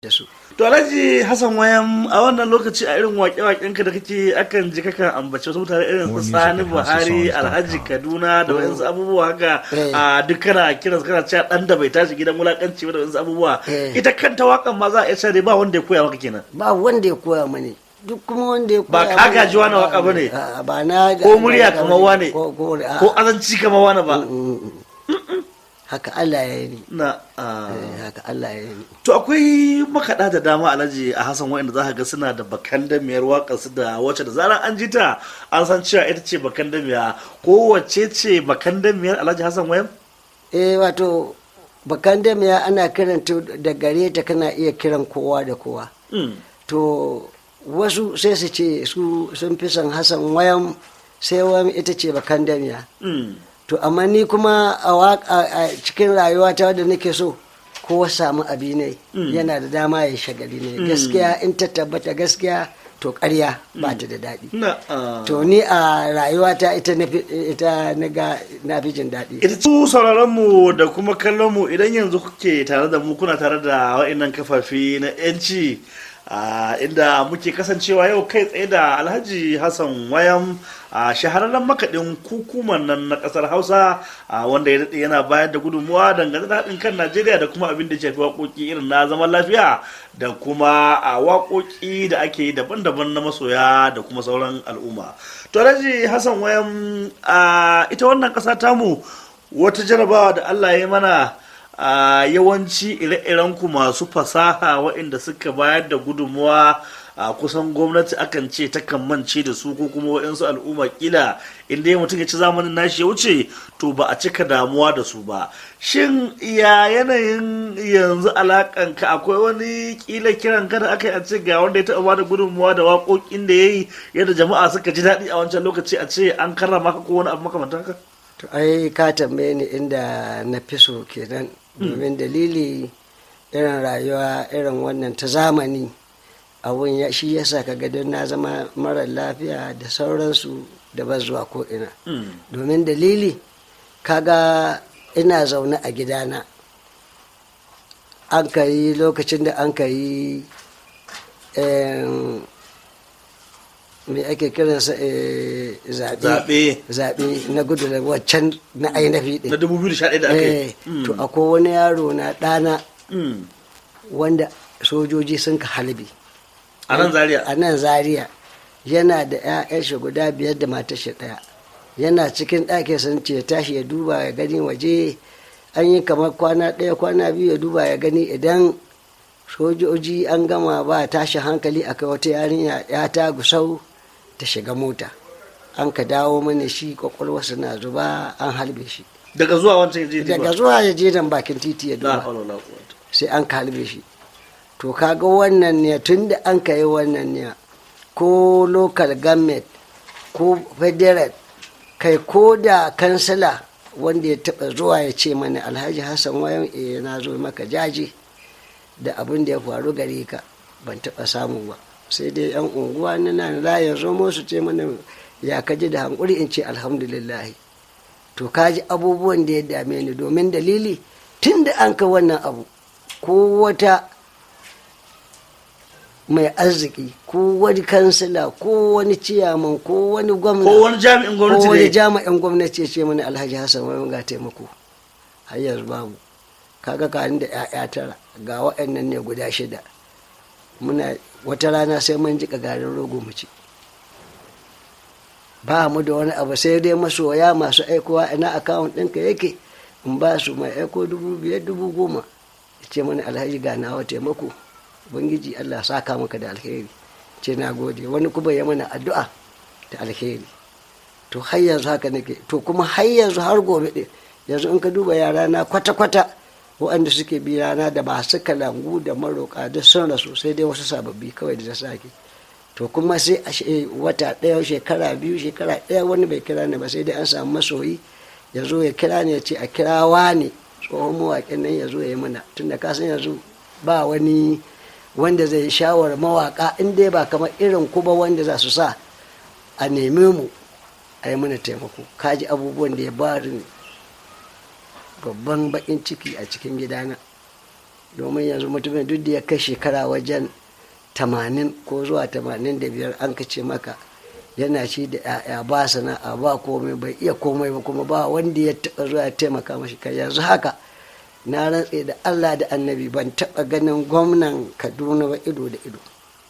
da su to alhaji hassan wayan a wannan lokaci a irin waƙe-waƙen ka da kake akan ji kakan ambaci wasu mutane irin su sani buhari alhaji kaduna da wayansu abubuwa haka a duk kana kiran kana cewa dan da bai tashi gidan wulakanci ba da wayansu abubuwa ita kanta waƙan ma za a iya cewa ba wanda ya koya maka kenan ba wanda ya koya mani duk kuma wanda ya koya ba ka gaji wani waka ba ne ba na ko murya kamar wane ko azanci kamar wane ba haka Allah ya yi na haka Allah ya yi to akwai makaɗa da dama alhaji a Hassan wa'anda za ka ga suna da bakan damiyar waƙar su da wacce da zarar an ji ta an san cewa ita ce bakan damiya ko wacce ce bakan damiyar alhaji Hassan wayan eh wato bakan damiya ana kiranta da gare ta kana iya kiran kowa da kowa to wasu sai su ce su sun fi son Hassan wayan sai wani ita ce bakan damiya to amma ni kuma a cikin rayuwata da nake so kowa samu abi ne yana da dama ya shagali ne gaskiya in ta tabbata gaskiya to karya ba ta da daɗi to ni a rayuwata ita na ga na fi jin daɗi ita su sauraron mu da kuma kallon mu idan yanzu kuke tare da mu kuna tare da wa'annan kafafi na yanci inda muke kasancewa yau kai tsaye da alhaji hassan wayan a shahararren makaɗin kukuman nan na ƙasar hausa wanda ya daɗe yana bayar da gudunmuwa dangane da haɗin kan najeriya da kuma abin da shafi waƙoƙi irin na zaman lafiya da kuma a waƙoƙi da ake yi daban-daban na masoya da kuma sauran al'umma to alhaji hassan wayan ita wannan ƙasa tamu wata jarabawa da allah ya mana a yawanci ire-iren ku masu fasaha waɗanda suka bayar da gudunmuwa a kusan gwamnati akan ce takan mance da su ko kuma waɗansu al'umma kila inda ya mutum ya ci zamanin nashi ya wuce to ba a cika damuwa da su ba shin ya yanayin yanzu alakanka akwai wani kila kiran ka da aka yi a ce ga wanda ya taɓa bada gudunmuwa da waƙoƙin da ya yi yadda jama'a suka ji daɗi a wancan lokaci a ce an karrama ka ko wani abu makamantan haka to ai ka tambaye ni inda na fi so kenan domin dalili irin rayuwa irin wannan ta zamani abun ya shi yasa ka ga don na zama mara lafiya da sauransu da ba zuwa ko ina domin dalili kaga ina zaune a gidana an ka yi lokacin da an ka yi me ake kiransa zaɓe zaɓe na gudu da waccan na ainihi ɗin na 2011 da aka yi to akwai wani yaro na ɗana wanda sojoji sun ka halbi a nan zaria a nan zaria yana da 'ya'yan shi guda biyar da matar shi ɗaya yana cikin ɗakin sun ce tashi ya duba ya gani waje an yi kamar kwana ɗaya kwana biyu ya duba ya gani idan sojoji an gama ba tashi hankali akai wata yarinya ya ta gusau ta shiga mota an ka dawo mana shi kwakwalwarsa na zuba an halbe shi daga zuwa wancan je daga zuwa ya je nan bakin titi ya duba sai an ka halbe shi to kaga wannan ne tun da an ka yi wannan ne ko local government ko federal kai ko da kansila wanda ya taba zuwa ya ce mana alhaji hassan wayan eh na zo maka jaji da abin da ya faru gare ka ban taba samu ba sai dai yan unguwa na nan layin zomo su ce mana ya kaji da hankuri in ce alhamdulillah to kaji abubuwan da ya dame ni domin dalili tun da an ka wannan abu ko wata mai arziki ko wani kansila ko wani ciyaman ko wani gwamna ko wani jami'in gwamnati ko wani ne jami'in gwamnati ya ce mana alhaji hassan wani ga taimako har yanzu babu kaga kanin da 'ya'ya tara ga waɗannan ne guda shida muna wata rana sai mun jika garin rogo mu ci ba mu da wani abu sai dai masoya masu aikowa ina akawun ɗinka yake in ba su mai aiko dubu biyar dubu goma ya ce mana alhaji ga nawa taimako ubangiji allah saka maka da alheri ce na gode wani kuma ya mana addu'a da alheri to har yanzu haka nake to kuma har yanzu har gobe ɗin yanzu in ka duba yara na kwata-kwata waɗanda suke bi rana da ba su kalangu da maroka duk sun rasu sai dai wasu sababbi kawai da ta sake to kuma sai a wata ɗaya shekara biyu shekara ɗaya wani bai kira ni ba sai dai an samu masoyi ya zo ya kira ni ya ce a kira ne tsohon mawaƙin nan ya zo ya yi mana tunda ka san yanzu ba wani wanda zai shawar mawaƙa in dai ba kamar irin kuma wanda za su sa a neme mu a yi mana taimako kaji abubuwan da ya bari babban baƙin ciki a cikin gidana domin yanzu mutumin duk da ya kai shekara wajen tamanin ko zuwa tamanin da biyar an kace maka yana ci da ya'ya ba sana'a ba komai bai iya komai ba kuma ba wanda ya taɓa zuwa ya taimaka mashi kai yanzu haka na rantse da allah da annabi ban taɓa ganin gwamnan kaduna ba ido da ido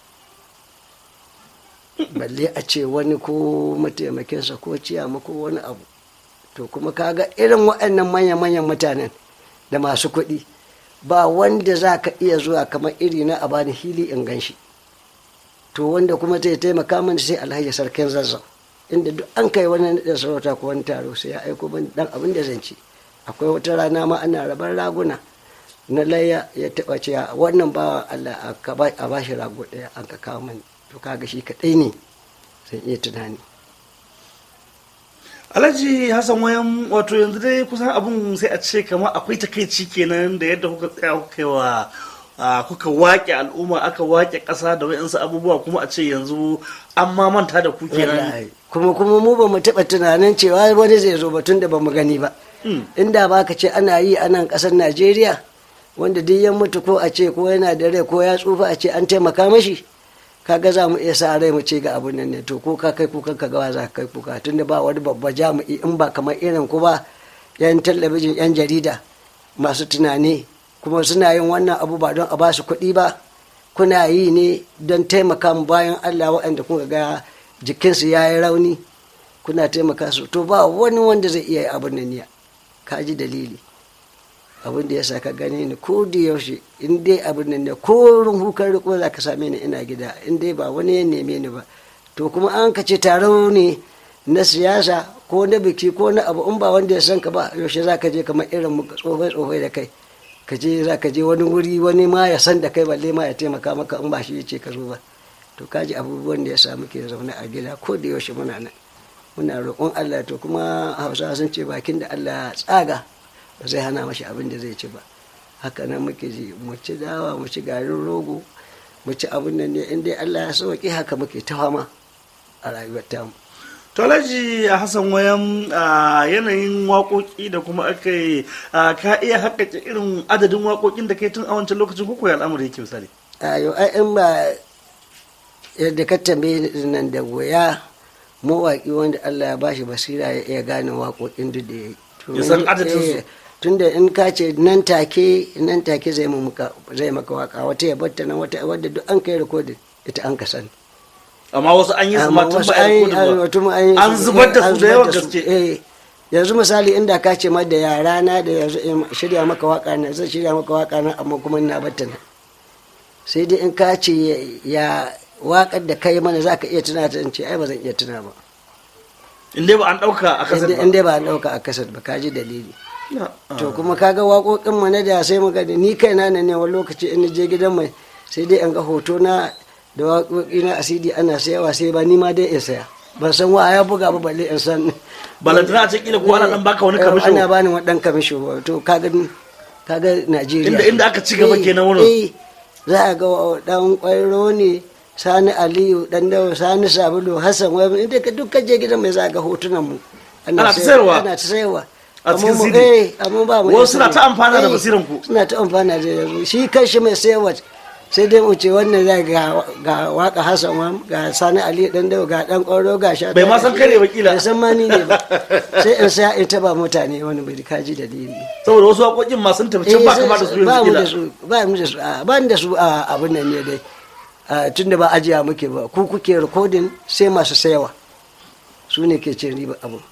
balle a ce wani ko mataimakinsa ko ciyama ko wani abu to kuma kaga irin waɗannan manya-manyan mutanen da masu kuɗi ba wanda za ka iya zuwa kamar iri na a bani hili in gan shi to wanda kuma zai taimaka mana sai alhaji sarkin zazzau inda duk an kai wani da sarauta ko wani taro sai ya aiko min dan abin da zan ci akwai wata rana ma ana rabar raguna na layya ya taɓa cewa wannan bawa Allah a ba shi rago ɗaya an ka kawo mani to kaga shi kaɗai ne zan iya tunani alhaji hassan wayan wato yanzu dai kusan abun sai a ce kamar akwai takaici kenan da yadda kuka tsaya kuka yi wa kuka wake al'umma aka wake ƙasa da wayansu abubuwa kuma a ce yanzu an ma manta da ku kenan kuma kuma mu ba mu taɓa tunanin cewa wani zai zo batun da ba mu gani ba inda ba ka ce ana yi a nan ƙasar najeriya wanda duk ya mutu ko a ce ko yana da rai ko ya tsufa a ce an taimaka mashi kaga za mu iya sa rai mu ce ga abun nan ne to ko ka kai kukan ka gawa za ka kai kuka tunda ba wani babba jami'i in ba kamar irin ku ba yan talabijin yan jarida masu tunani kuma suna yin wannan abu ba don a ba su kuɗi ba kuna yi ne don taimaka mu bayan Allah waɗanda kuka ga jikinsu ya yi rauni kuna taimaka su to ba wani wanda zai iya yi abun nan ya ka ji dalili abin da ya sa ka gane ni ko da yaushe in dai abin nan ne ko hukar riko za ka same ni ina gida in dai ba wani ya neme ni ba to kuma an ka ce taro ne na siyasa ko na biki ko na abu in ba wanda ya san ka ba yaushe za ka je kamar irin mu tsofai tsofai da kai ka je za ka je wani wuri wani ma ya san da kai balle ma ya taimaka maka in ba shi ya ce ka zo ba to ka ji abubuwan da ya sa muke zaune a gida ko da yaushe muna nan muna roƙon Allah to kuma hausa sun ce bakin da Allah tsaga ba zai hana mashi abin da zai ci ba haka nan muke ji mu ci dawa mu ci garin rogo mu ci abin nan ne inda Allah ya sauke haka muke ta fama a rayuwar tamu to alhaji hassan wayan yanayin waƙoƙi da kuma aka yi ka iya haƙaƙe irin adadin waƙoƙin da kai tun a wancan lokacin ko koyi al'amuri yake misali ayo ai in ba yadda ka tambaye nan da goya mawaƙi wanda Allah ya bashi basira ya iya gane waƙoƙin duk da ya yi ya san adadin su tunda in ka ce nan take nan take zai maka zai maka waka wata ya batta nan wata wadda duk an kai rikodin ita an ka sani amma wasu an yi su ma tun ba a rikodin ba an zubar da su da yawan gaske yanzu misali inda ka ce ma da yara na da yanzu shirya maka waka na zai shirya maka waka na amma kuma na batta nan sai dai in ka ce ya wakar da kai mana za ka iya tuna ta in ce ai ba zan iya tuna ba in dai ba an dauka a kasar ba in dai ba an dauka a kasar ba ka ji dalili to kuma kaga waƙoƙin mu na da sai muka da ni kaina ne ne wani lokaci in je gidan mai sai dai an ga hoto na da waƙoƙi na asidi ana sayawa sai ba ni ma dai in saya ban san wa ya buga ba balle in san balantana a ce kila ko ana dan baka wani kamisho ana bani wani dan kamisho to kaga kaga Najeriya inda inda aka ci gaba kenan wurin eh za a ga dan kwairo ne sani aliyu dan dawo sani sabulu hassan wai inda ka duk je gidan mai za ga hotunan mu ana ta sayarwa ana ta sayarwa a cikin CD amma ba mu wasu suna ta amfana da basiran ku suna ta amfana da yanzu shi kanshi mai sayarwa sai dai mu ce wannan zai ga ga waka Hassan wa ga Sani Ali dan dawo ga dan Kwaro ga sha bai ma san kare ba kila bai san ma ni ne ba sai in sai in taba mutane wani bai kaji dalili saboda wasu waƙoƙin ma sun tafi can ba kama da su ba yanzu mu da kila su ba mu da su ba da su a abin nan ne dai tunda ba ajiya muke ba ku kuke recording sai masu sayawa su ne ke cin riba abu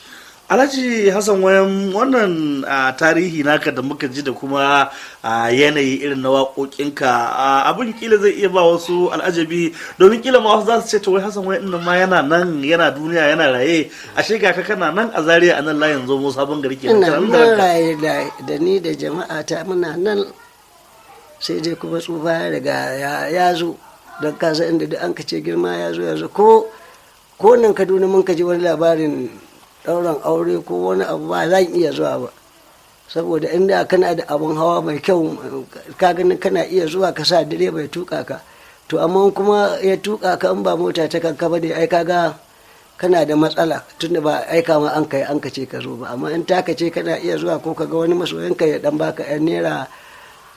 alhaji hassan wayan wannan tarihi naka da muka ji da kuma yanayi irin na waƙoƙinka abin kila zai iya ba wasu al'ajabi domin kila ma wasu za su ce to wai hassan wayan nan ma yana nan yana duniya yana raye ashe ga ka kana nan a zaria a nan layin zo sabon gari ke ina nan raye da ni da jama'a ta muna nan sai dai kuma tsufa ya riga ya zo don kasa inda duk an ka ce girma ya zo ya zo ko ko nan kaduna mun ka ji wani labarin ɗauran aure ko wani abu ba zan iya zuwa ba saboda inda kana da abun hawa mai kyau ka ganin kana iya zuwa ka sa direba ya tuka ka to amma kuma ya tuka ka in ba mota ta kanka ba dai ai kaga kana da matsala tunda ba aika ma an kai an ka ce ka zo ba amma in ta ka ce kana iya zuwa ko ka ga wani masoyinka ya dan baka yan naira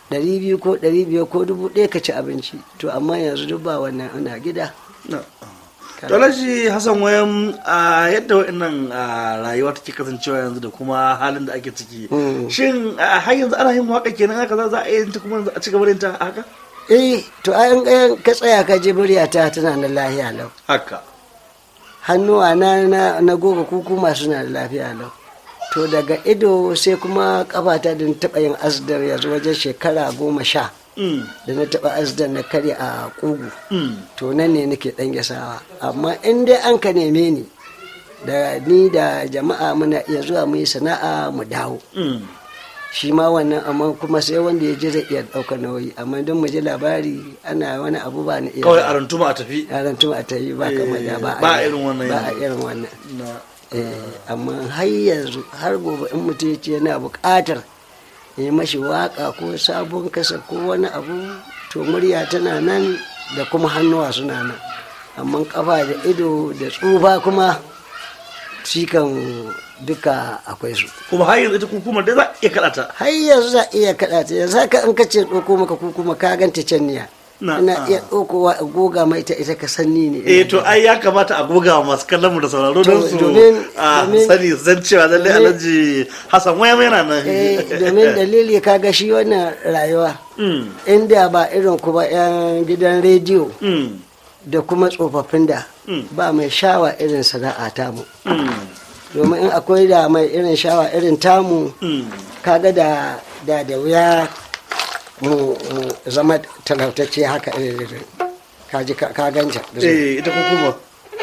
ɗari biyu ko ɗari biyar ko dubu ɗaya ka ci abinci to amma yanzu duk ba wannan ana gida Dalaji Hassan wayan a yadda wa'annan rayuwa take kasancewa yanzu da kuma halin da ake ciki. Shin har yanzu ana yin waka kenan haka za a yi ta kuma a ci gaba da yin ta haka? Eh to an ka tsaya ka je ta tana da lafiya lau. Haka. Hannuwa na na goga kuku masu na da lafiya lau. To daga ido sai kuma kafata da taɓa yin asdar yanzu wajen shekara goma sha. da na taɓa asdan na karya a ƙugu to nan ne nake ɗan gasawa amma in dai an ka neme ni da ni da jama'a muna iya zuwa mu yi sana'a mu dawo shi ma wannan amma kuma sai wanda ya ji zai iya ɗaukar nauyi amma don mu ji labari ana wani abu ba ni iya kawai a rantuma a tafi a rantuma a tafi ba kamar da ba ba irin wannan ba a irin wannan amma har yanzu har gobe in mutum ya ce yana buƙatar yi mashi waka ko sabon kasa ko wani abu to murya tana nan da kuma hannuwa suna nan amma kafa da ido da tsufa kuma shi kan duka akwai su kuma har yanzu ita hukumar dai za a iya kaɗa ta har yanzu za a iya kaɗa ta yanzu haka in ka ce ɗauko maka kuma ka ganta can niya ina iya ɗaukowa a goga mai ta ita ka sanni ne eh to ai ya kamata a goga wa masu kallon mu da sauraro don su a sani zan cewa lallai alhaji hassan waya yana nan domin dalili kaga shi wannan rayuwa inda ba irin kuma yan gidan rediyo da kuma tsofaffin da ba mai shawa irin sana'a tamu domin in akwai da mai irin shawa irin tamu kaga da da da wuya mu zama talautacce haka irin kaji ka ganta eh ita kuma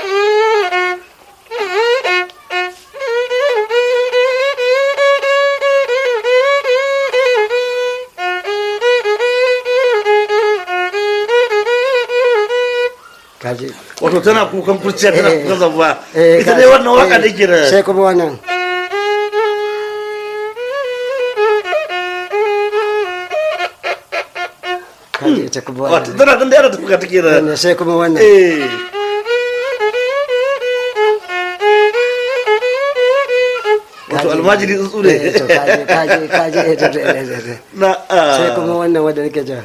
kaji wato tana kukan kurciya tana kukan zabuwa ita dai wannan waka da ke da sai kuma wannan kaji ita kuma wato wannan tana dan da yara tafuka take da wannan sai kuma wannan eh wato almajiri tsuntsu ne Eh, to kaji kaji kaji eh, to, eh, eh, eh, eh. na ah, sai kuma wannan wanda nake ja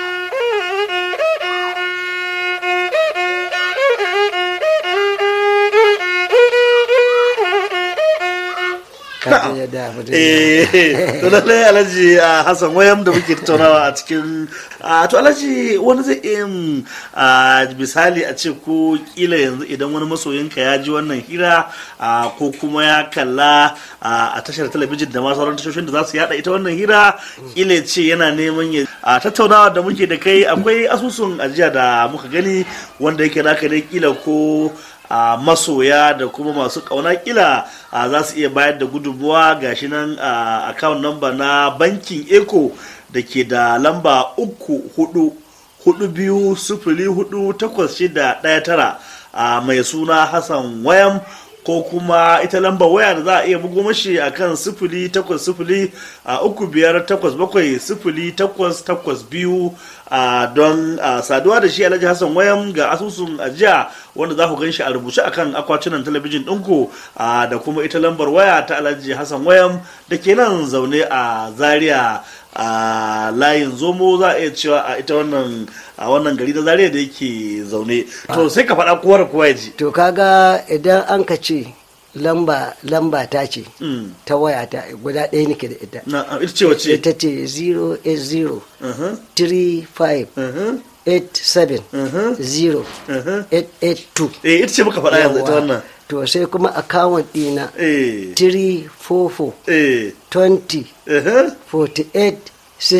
kaji yadda abu da eh to lallai alhaji a hassan wayam da muke tattaunawa a cikin a to alhaji wani zai iya yin, a misali a ce ko kila yanzu idan wani masoyinka ya ji wannan hira a, ko kuma ya kalla a a tashar talabijin da ma sauran tashoshin da za su yada ita wannan hira kila ya ce yana neman ya a tattaunawa da muke da kai akwai asusun ajiya da muka gani wanda yake naka ne kila ko a masoya da kuma masu kauna kila a za su iya bayar da gudunmuwa gashi nan a account number na bankin eco da ke da lamba uku hudu hudu biyu sufuri hudu takwas shida daya tara a mai suna hassan wayam ko kuma ita lambar waya da za a iya bugo mashi a kan sifili takwas sifili a uku biyar takwas bakwai sifili takwas takwas biyu a don a saduwa da shi alhaji hassan wayam ga asusun ajiya wanda za ku gan shi a rubuce akan akwatunan talabijin ɗinku a da kuma ita lambar waya ta alhaji hassan wayam da ke nan zaune a zaria a layin zomo za a iya cewa a ita wannan a wannan gari na zaria da yake zaune to sai ka faɗa kowa da kowa ya ji to kaga idan an ka ce lamba lamba ta ce Mm. ta waya ta guda ɗaya nake da ita na ita ce wace ita ce 080 Mhm, 35 mhm, 87 mhm, 0 mhm. 882 eh ita ce muka faɗa yanzu ita Yawwa. wannan to sai kuma account ɗina eh 344 eh 20 mhm. 48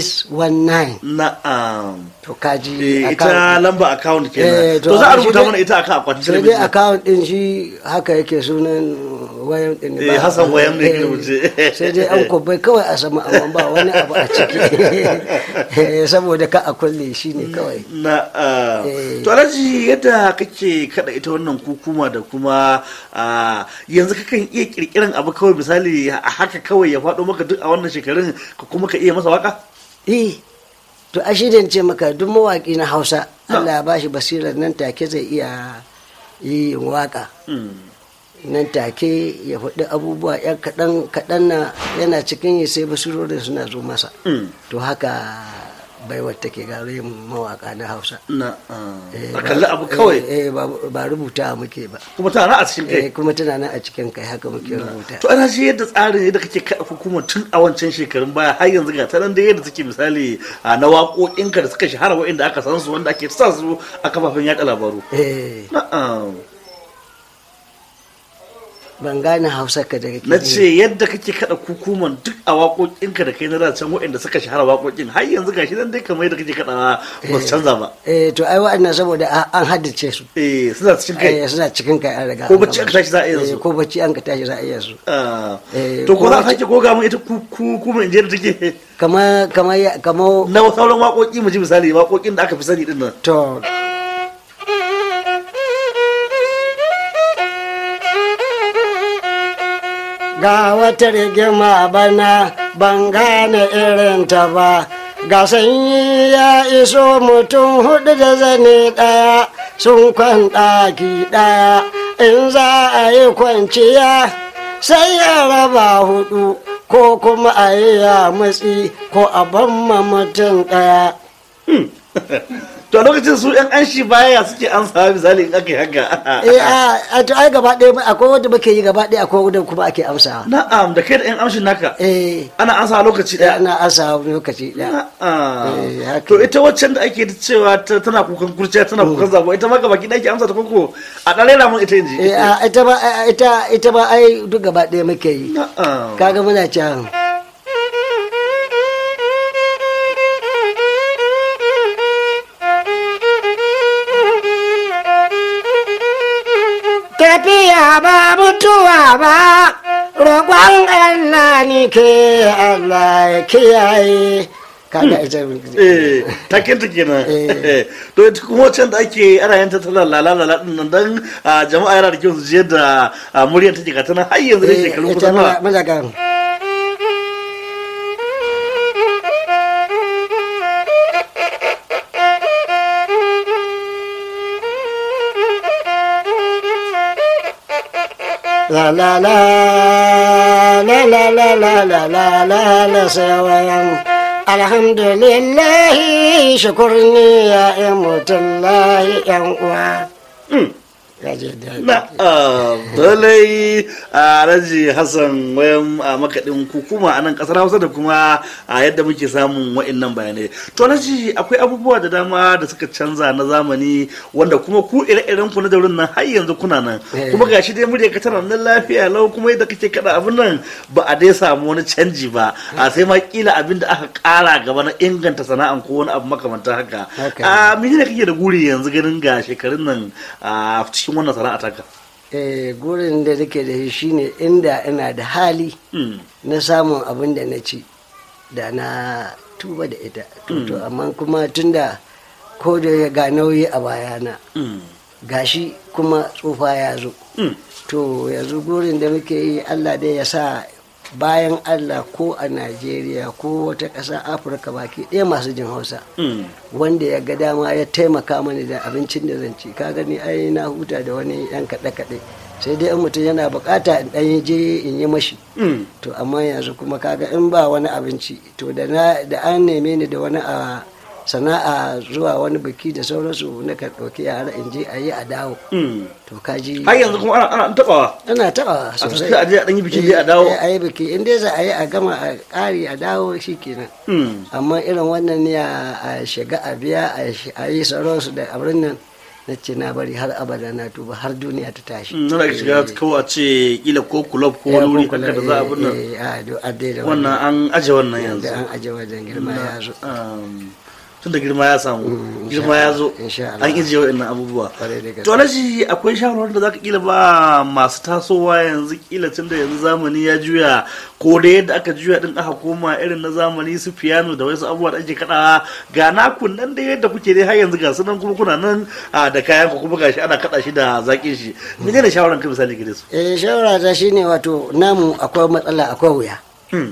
619 na'am to kaji eh ita account lamba account Eh, kenan to to za a amma shi rubuta dai- mana ita akan akwatin sai dai talabijin account din shi haka yake sunan wayan din Eh, Hassan Wayam ne ke Eh, rubuce. sai dai an kubai kawai a sama amma ba wani abu a ciki Eh, saboda ka a kulle shi ne kawai na'am Eh. to alhaji yadda kake kada ita wannan kukuma da kuma ah, yanzu kakan iya kirkiran abu kawai misali a haka kawai ya faɗo maka duk a wannan shekarun ka kuma ka iya masa waka eh to a shi ce maka duk mawaƙi na hausa allah ya bashi basirar nan take zai iya yi waka Mm. nan take ya faɗi abubuwa yan kaɗan kaɗan na yana cikin yi sai basirorin suna zo masa Mm. to haka baiwar take gare mu mawaka na hausa na Eh, a ba- kalli abu kawai eh, eh, ba ba rubuta muke ba kuma tana a cikin kai Eh, kuma tana nan a cikin kai haka muke rubuta to ana shi yadda tsarin yadda kake kaɗa hukumar tun a wancan shekarun baya har yanzu ga ta nan da yadda take misali a na waƙoƙinka da suka shahara waɗanda aka san su wanda ake sa su a kafafen yaɗa labaru eh na'am ban gane hausa ka da kake na yi. ce yadda kake kaɗa hukumar duk a waƙoƙinka da kai na da can waɗanda suka shahara waƙoƙin har yanzu gashi nan dai kamar yadda kake kaɗa ba su canza ba eh to ai wa'annan saboda a- an haddace su eh suna cikin kai eh suna cikin kai an riga Ko an bacci gama aka tashi za a iya su. su. Eh, ko bacci an ka tashi za a iya su Ah, Eh, to ko ko za a wace- sake goga mun ita hukumar in je da take kamar kamar ya- kamar na sauran waƙoƙi mu ji misali waƙoƙin da aka fi sani din nan to ga wata rigima bana ban gane irinta ba ga sanyi ya iso mutum hudu da zane ɗaya sun kwan ɗaki ɗaya in za a yi kwanciya sai ya raba hudu ko kuma a yi ya matsi ko a ban ma mutum ɗaya to a lokacin su yan anshi baya suke an sa misali in aka yi haka eh a a to ai gaba ɗaya akwai wanda muke yi gaba ɗaya akwai wanda kuma ake amsawa na'am da kai da yan amshin naka eh ana ansa a lokaci da daya ana amsawa lokaci ɗaya Na'am. Eh, haka. to ita waccan da ake cewa ta- tana kukan kurciya tana kukan zabo ita ma gaba ki ake amsa ta koko a ɗan rera mun ita inji eh a ita ba a- ita ita ba ai duk gaba ɗaya muke yi na'am kaga muna can tafiya ba mutuwa ba roƙon Allah ni ke Allah ya kiyaye kaga ita eh takin ta kenan Eh. to ita kuma waccan da ake ana yin ta tana lalala din nan dan ah, jama'a yana da kyau su je da ah, muryar take ga tana har yanzu da Eh, shekaru ita kusan muna nawa muna kan La la la la la la la la la la la sawayan alhamdulillah shukurni ya imutullahi yan uwa ya je da na dalai a raji hassan wayan a makaɗin hukuma a nan ƙasar hausa da kuma a yadda muke samun wa'innan bayanai to raji akwai abubuwa da dama da suka canza na zamani wanda kuma ku ire-iren ku na daurin nan har yanzu kuna nan Eh. kuma gashi dai murya ka tana nan lafiya lau kuma yadda kake kada abin nan ba a dai samu wani canji ba a sai ma kila abin da aka ƙara gaba na inganta sana'an ko wani abu makamantar haka Haka a menene kake da guri yanzu ganin ga shekarun nan a cikin wannan sana'a taka eh gurin da nake da shi shine inda ina da hali Mm. na samun abin da na ci da na tuba da ita to to amma kuma tunda ko da ga nauyi a bayana Mm. gashi kuma tsufa ya zo Mm. to yanzu gurin da muke yi allah dai ya sa bayan allah ko a najeriya ko wata ƙasa afirka baki ɗaya masu jin hausa Mm. wanda ya ga dama ya taimaka mani da abincin da zan ci ka gani ai na huta da wani yan kaɗe-kaɗe sai dai in mutum yana bukata in ɗan je in yi mashi Mm. to amma yanzu kuma kaga in ba wani abinci to da na da an neme ni da wani a sana'a zuwa wani biki da sauransu na ka ɗauki yara in je a yi a dawo Mm. to kaji har yanzu kuma ana ana tabawa ana taɓa a sosai tafi a je a ɗan yi biki dai a dawo Eh, a yi biki in dai za a yi a gama a ƙari a dawo shi kenan Mm. amma irin wannan ne a a shiga a biya a shi- a yi sauransu da abin nan na ce na bari har abada na tuba har duniya ta tashi Mm, nuna shiga kawai a ce kila ko kulob ko wani wuri haka da za a bin nan nan wannan an aje wannan yanzu da an aje wajen girma ya zo Um, tun da girma ya samu Mm, insha girma ya Allah, zo insha Allah. an ije wa'annan abubuwa Kwarai da gaske. to alaji akwai shawarar da zaka kila ba masu tasowa yanzu kila tun da yanzu zamani ya juya ko da yadda aka juya din aka koma irin na zamani su piano da wasu abubuwa da ake kada ga naku nan da yadda kuke dai har yanzu ga su nan kuma kuna nan a, da kayan ku kuma gashi ana kada shi da zakin shi menene shawaran ka misali gare su eh shawara ta shine wato namu akwai matsala akwai wuya Hmm,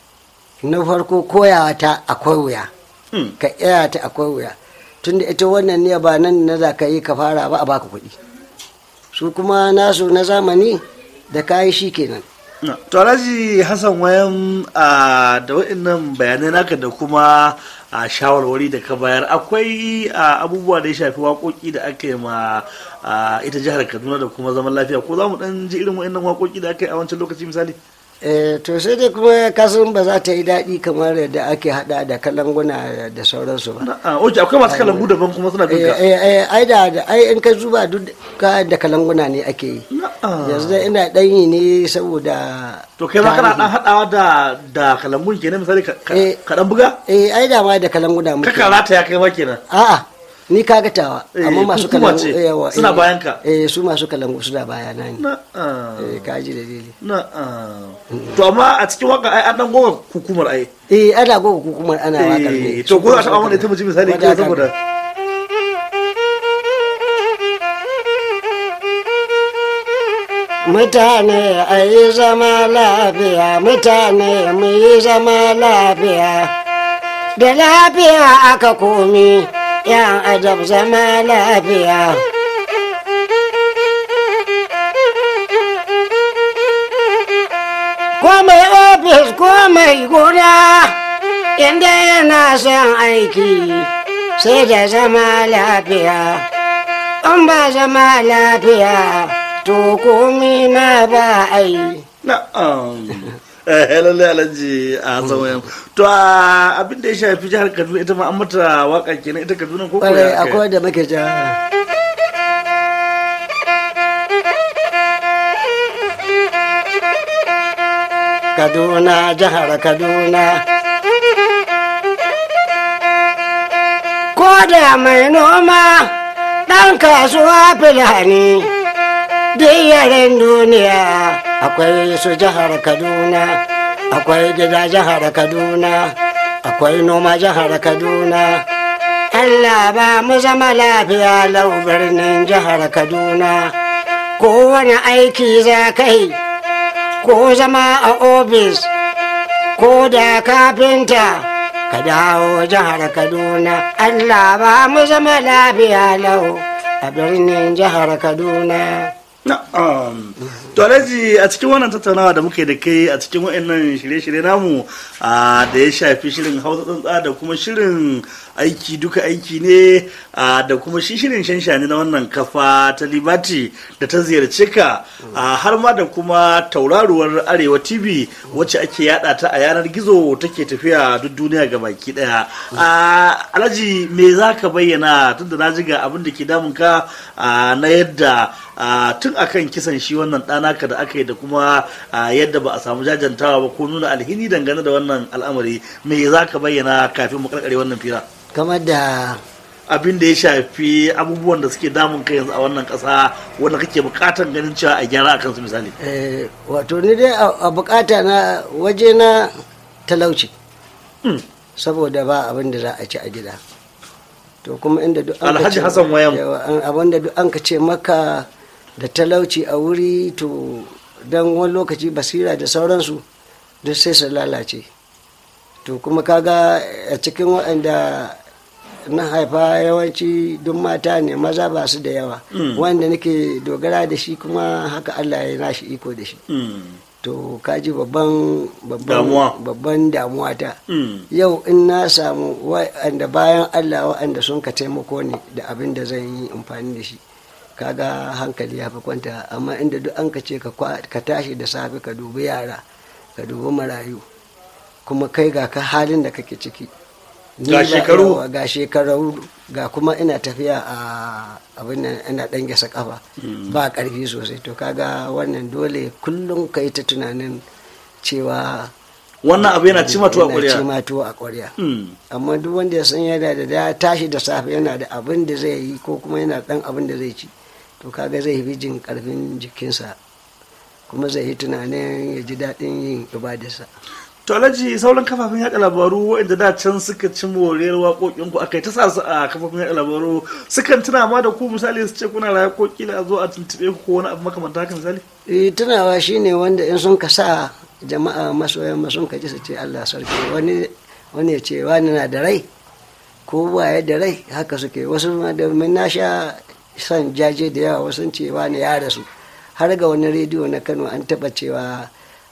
na farko koyawa ta akwai wuya hmm, ka iya ta akwai wuya tunda ita wannan ne ba nan na za ka yi ka fara ba a baka kuɗi su kuma nasu na zamani da kayi shi kenan to alhaji hassan wayan da waɗannan bayanai naka da kuma a shawarwari da ka bayar akwai abubuwa da ya shafi waƙoƙi da aka yi ma ita jihar kaduna da kuma zaman lafiya ko za mu ɗan ji irin waɗannan waƙoƙi da aka yi a wancan lokaci misali eh to sai dai kuma kasan ba za ta yi daɗi kamar yadda ake hada da kalanguna da sauransu ba oke akwai masu kalangu daban kuma suna bin ka ai da ai in ka zuba duk ka da kalanguna ne ake yi yanzu dai ina dan yi ne saboda to kai ma kana dan hadawa da da kalangun kenan misali ka dan buga eh ai da ma da kalanguna muke ka karata ya kai ma kenan a'a ni ka gatawa amma masu kalangu yawa suna bayan ka eh su masu kalangu suna bayana ne eh ka ji dalili na to amma a cikin waka ai an dan goga hukumar ai eh ana goga hukumar ana wakar ne to ko za ta amma ita mutum misali ke saboda mutane a yi zama lafiya mutane mu yi zama lafiya da lafiya aka komi yan adab zama lafiya ko mai ofis ko mai gona inda yana son aiki sai da zama lafiya in ba zama lafiya to komi ma ba ai na'am eh lallai alhaji a sauyan to abin da ya shafi jihar kaduna ita ma an mata waka kenan ita kaduna ko kwarai akwai da muke ja kaduna jihar kaduna ko da mai noma ɗan kasuwa fulani duk yaren duniya akwai su jihar kaduna akwai gida jihar kaduna akwai noma jihar kaduna allah ba mu zama lafiya lau birnin jihar kaduna kowane aiki za kai ko zama a ofis ko da kafinta ka dawo jihar kaduna allah ba mu zama lafiya lau a birnin jihar kaduna Na'am. To Alhaji a cikin wannan tattaunawa da muke da kai a cikin wayannan shirye-shirye namu da ya shafi shirin Hausa tsantsa da kuma shirin aiki duka aiki ne da kuma shi shirin shanshani na wannan kafa ta Libati da ta ziyarce ka har ma da kuma tauraruwar Arewa TV wacce ake yada ta a yanar gizo take tafiya duk duniya ga baki daya. Alhaji me za ka bayyana tunda na ji ga abin da ke damun ka na yadda tun akan kisan shi wannan ɗanaka da aka yi da kuma yadda ba a samu jajantawa ba ko nuna alhini dangane da wannan al'amari me za ka bayyana kafin mu karkare wannan fira kamar da abin da ya shafi abubuwan da suke damun kai yanzu a wannan ƙasa wanda kake bukatan ganin cewa a gyara a kansu misali wato ni dai a bukata na waje na talauci saboda ba abin da za a ci a gida to kuma inda duk an alhaji hassan wayan abin da duk an ka ce maka da talauci a wuri to don wani lokaci basira da sauransu duk sai su lalace to kuma kaga a cikin waɗanda na haifa yawanci duk mata ne maza ba su da yawa wanda nake dogara da shi kuma haka allah ya nashi iko da shi to kaji babban babban damuwa ta yau in na samu wa'anda bayan allah wa'anda sun ka taimako ne da abin da zan yi amfani da shi kaga hankali ya fi kwanta amma inda duk an ka ce ka tashi da safe ka dubi yara ka dubi marayu kuma kai ga ka halin da kake ciki ga shekaru ga shekaru ga kuma ina tafiya a abin nan ina dan gasa kafa ba karfi sosai to kaga wannan dole kullum ka yi ta tunanin cewa wannan abu yana cima tuwa ƙwarya cima tuwa a ƙwarya amma duk wanda ya san yana da ya tashi da safe yana da abin da zai yi ko kuma yana dan abin da zai ci to kaga zai fi jin karfin jikinsa kuma zai yi tunanin ya ji daɗin yin ibadarsa to alhaji sauran kafafen yaɗa labaru waɗanda da can suka ci moriyar waƙoƙin ku akai ta sa su a kafafen yaɗa labaru sukan tuna ma da ku misali su ce kuna raya ko kila zo a tuntuɓe ku ko wani abu makamanta haka misali eh tunawa shine wanda in sun ka sa jama'a masoyan ma sun ka ji su ce Allah sarki wani wani ya ce wani na da rai ko ba ya da rai haka suke wasu ma da na sha son jaje da yawa wasu ce wani ya rasu har ga wani rediyo na Kano an taɓa cewa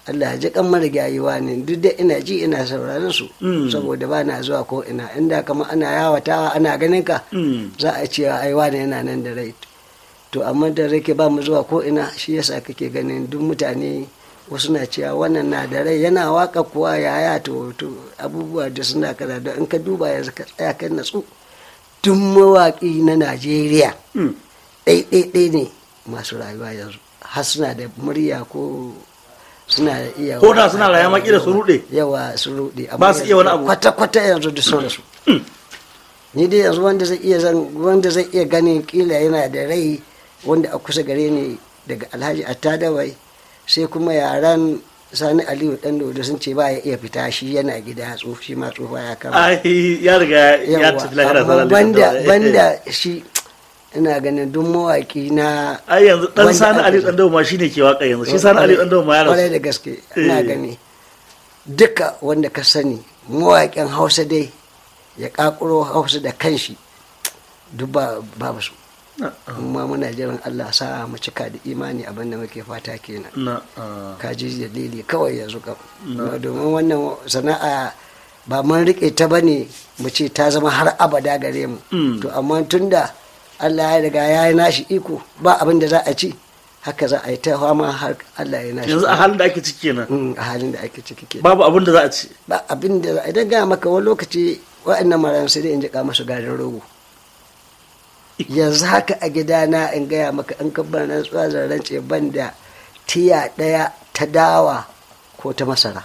Allah ya ji kan marigayiwa ne duk da ina ji ina sauraron su Mm. saboda ba na zuwa ko ina inda kama ana yawatawa ana ganin ka Mm. za a ce ai wani yana nan da rai to amma da rake ba mu zuwa ko ina shi yasa kake ganin duk mutane wasu na cewa wannan na da rai yana waka kuwa yaya to to abubuwa da suna kada da in ka duba yanzu ka tsaya kan natsu duk mawaƙi na Najeriya Mm. ɗaiɗaiɗai ne masu rayuwa yanzu har suna da murya ko suna da iya Ko da suna rayuwa ma kila su ruɗe. yawa su ruɗe amma Ba su iya wani abu. kwata-kwata yanzu da sun rasu ni dai yanzu wanda zai iya zan wanda zai iya ganin kila yana da rai wanda a kusa gare ni daga alhaji attadawai sai kuma yaran sani aliyu dan da sun ce ba ya iya fita shi yana gida tsofi ma tsofa ya kama ai ya riga ya Yawwa, tafi lahira amma sallallahu banda alaihi wasallam. banda shi ina ganin duk mawaki na ai yanzu dan wanda sani aka- ali dan dawo ma shine ke waka yanzu shi sani ali dan dawo ma ya kwarai rasu da gaske ina Eh. gani duka wanda ka sani mawaƙin hausa dai ya ƙaƙuro hausa da kanshi duk ba babu su amma muna jiran allah sa mu cika da imani abin da muke fata kenan na ah, ka ji dalili kawai yanzu kam domin wannan sana'a ba mun rike ta bane mu ce ta zama har abada gare mu Mm. to amma tunda Allah ya riga ya yi nashi iko ba abin da za a ci haka za a yi ta fama har Allah ya nashi yanzu a halin da ake ciki kenan Mm, a halin da ake ciki ke babu abin da za a ci ba abin da za- idan ga maka wani lokaci wa'annan marayan sai dai in jika masu garin rogo yanzu haka a gidana in gaya maka in kabbar nan tsazar rance ban da tiya ɗaya ta dawa ko ta masara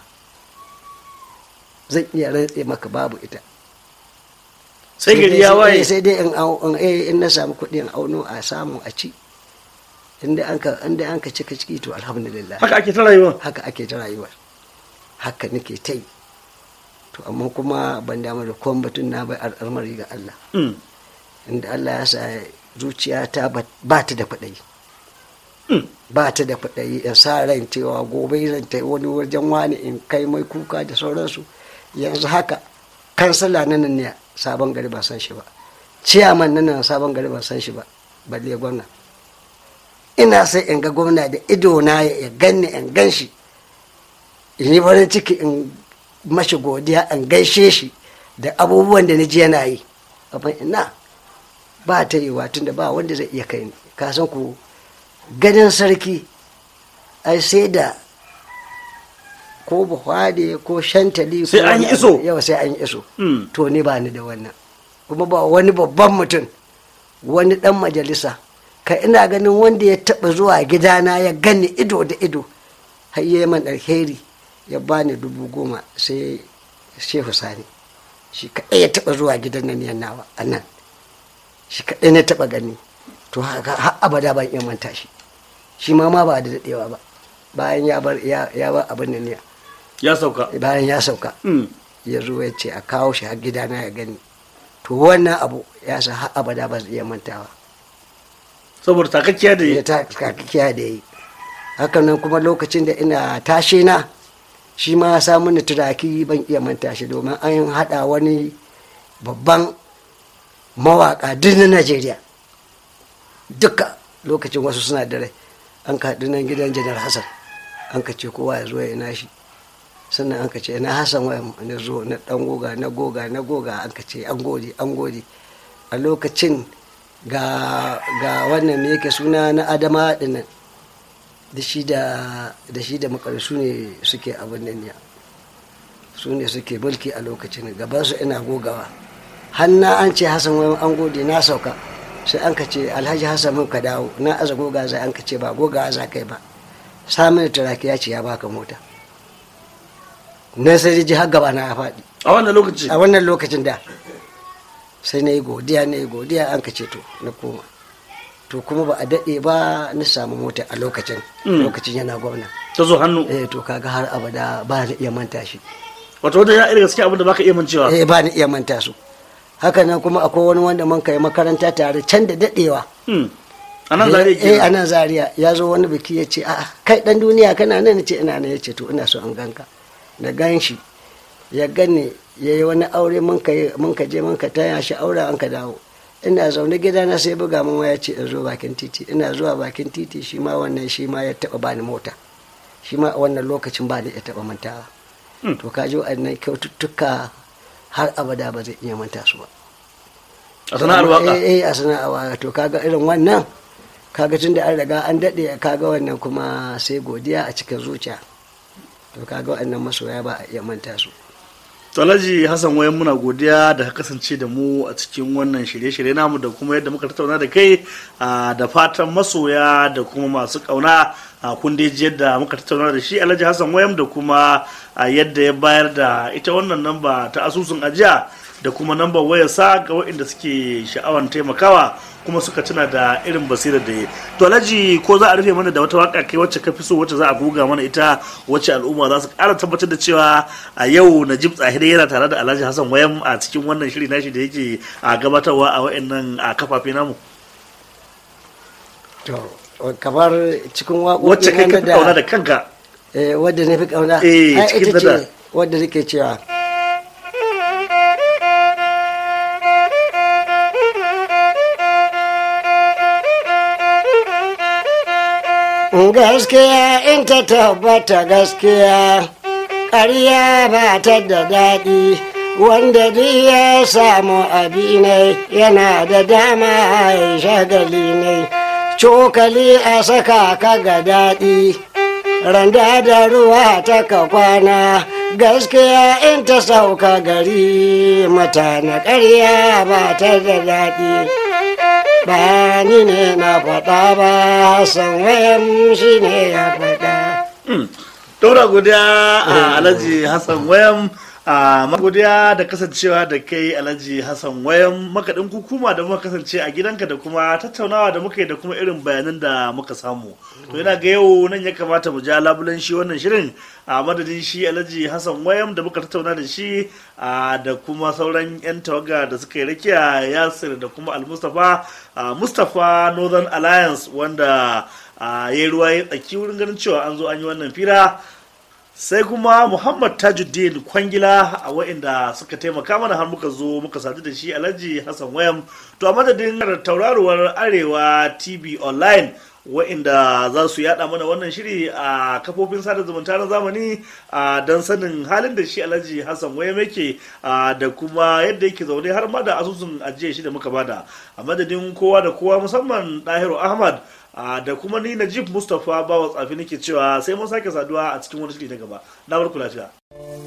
zan iya rantse maka babu ita sai gari ya waye sai dai in au- in eh, in na samu kuɗi in auno a samu a ci inda an ka inda an ka cika ciki to alhamdulillah haka ake ta rayuwa haka ake ta rayuwa haka nake ta yi to amma kuma ban damu da kowan batun na bai al'amari ga Allah Mm. inda Allah ya sa zuciyata ba ba ta da faɗayi Mm. ba ta da faɗayi in sa ran cewa gobe zan ta wani wajen wani in kai mai kuka da sauransu yanzu haka kansala na nan ne sabon gari ba san shi ba ciyaman na nan sabon gari ba san shi ba balle gwamna ina sai in ga gwamna da ido na ya ganni in gan shi in yi farin ciki in mashi godiya in gaishe shi da abubuwan da na ji yana yi amma ina ba ta yi tun da ba wanda zai iya kai ni ka san ku ganin sarki ai sai da ko buhari ko shantali Sai ko an yi wani iso. abu. yawa sai an yi iso Mm. to ni ba ni da wannan kuma ba wani babban mutum wani dan majalisa ka ina ganin wanda ya taba zuwa gidana ya gani ido da ido har yi man alheri ya bani dubu goma sai shehu sani shi kaɗai ya taba zuwa gidan nan yan nawa a nan shi kaɗai na taba gani to haka har abada ban iya manta shi shi ma ma ba da daɗewa ba bayan ya bar ya ya bar abin nan ne ya sauka bayan ya sauka Mm. ya zo ya ce a kawo shi har gidana ya gani to wannan abu ya sa har abada ba zai iya mantawa saboda takakkiya da ya ta kakiya da yi haka nan kuma lokacin da ina tashe na shi ma samun ni turaki ban iya manta shi domin an haɗa wani babban mawaƙa duk na najeriya duka lokacin wasu suna da rai an ka haɗu nan gidan janar hassan an ka ce kowa ya zo ya nashi sannan an ka ce na hassan waya na zo na ɗan goga na goga na goga an ka ce an gode an gode a lokacin ga ga wannan me yake suna na adama dinnan da shi da da shi da makarasu ne suke abin nan ya su ne suke mulki a lokacin gaban su ina gogawa hanna an ce hassan wai an gode na sauka sai an ka ce alhaji hassan mun ka dawo na aza goga zai an ka ce ba goga za kai ba samun turaki ya ce ya baka mota na sai ji har gaba na ya faɗi a wannan lokaci a wannan lokacin da sai na yi godiya na yi godiya an ka ce to na koma to kuma ba a daɗe ba na samu mota a lokacin Mm. lokacin yana gwamna ta zo hannu eh to kaga har abada ba na iya manta shi wato wanda ya irin gaskiya abin da baka iya mancewa eh ba na iya manta su haka nan kuma akwai wani wanda mun kai makaranta tare can da daɗewa Mm. a nan zare eh a ke nan zaria ya zo wani biki ya ce a'a kai dan duniya kana nan ce ina nan ya ce to ina so an ganka na gan shi ya gane ya yi wani aure mun ka yi- mun ka je mun ka taya shi aure an ka dawo ina zaune gida na sai buga mun waya ce in zo bakin titi ina zuwa bakin titi shi ma wannan shi ma ya taba bani mota shi ma a wannan lokacin ba da ya taɓa mantawa Hmm. to ka ji wa'annan kyaututtuka har abada ba zai iya manta su ba a sana'ar waka eh eh, a sana'ar waka to kaga irin wannan kaga tun da an riga an daɗe kaga wannan kuma sai godiya a cikin zuciya to kaga wa'annan masoya ba a iya manta su To Alhaji Hassan wayan muna godiya da ka kasance da mu a cikin wannan shirye-shirye namu da kuma yadda muka tattauna da kai ah, da fatan masoya da kuma masu kauna a kun dai ji yadda muka tattauna da shi Alhaji Hassan wayan da kuma ah, yadda ya bayar da ita wannan namba ta asusun ajiya da kuma nambar wayarsa ga waɗanda suke sha'awan taimakawa kuma suka tuna da irin basirar da ya to alhaji ko za a rufe mana da wata waka kai wacce ka fi so wacce za a goga mana ita wacce al'umma za su ƙara tabbatar da cewa a yau najib tsahiri yana tare da alhaji hassan wayam a cikin wannan shiri nashi da yake a gabatarwa a wa'annan a kafafe namu to kamar cikin wacce kai ka waƙoƙin fi kauna da kanka eh, wadda na fi kauna Eh, ai cikin ita da- ce wadda nake cewa gaskiya in ta tabbata gaskiya ƙarya ba ta da daɗi wanda duk ya samu abinai yana da dama ya shagali ne cokali a saka ka ga daɗi randa da ruwa ta ka kwana gaskiya in ta sauka gari mata na ƙarya ba ta da daɗi ba ni ne na faɗa ba san wayan shi ne ya faɗa Daura godiya a Alhaji Hassan Wayam a godiya da kasancewa da kai Alhaji Hassan Wayam makaɗin hukuma da muka kasance a gidanka da kuma tattaunawa da muka yi da kuma irin bayanan da muka samu. To yana ga yau nan ya kamata mu ja labulen shi wannan shirin a madadin shi Alhaji Hassan Wayam da muka tattauna da shi a da kuma sauran 'yan tawaga da suka yi rakiya Yasir da kuma Al-Mustapha a Mustapha Northern Alliance wanda a ya yi ruwa ya tsaki wurin ganin cewa an zo an yi wannan fira sai kuma muhammad tajuddin kwangila a wa'inda suka taimaka mana har muka zo muka sadu da shi alhaji hassan wayam to a madadin tauraruwar arewa tv online wa'inda za su yada mana wannan shiri a kafofin sada zumunta na zamani a don sanin halin da shi alhaji hassan wayam yake a, da kuma yadda yake zaune har ma da asusun ajiye shi da muka bada a madadin kowa da kowa musamman dahiru ahmad a, da kuma ni najib mustapha bawa tsafi nake cewa sai mun sake saduwa a cikin wani shiri na gaba na barku lafiya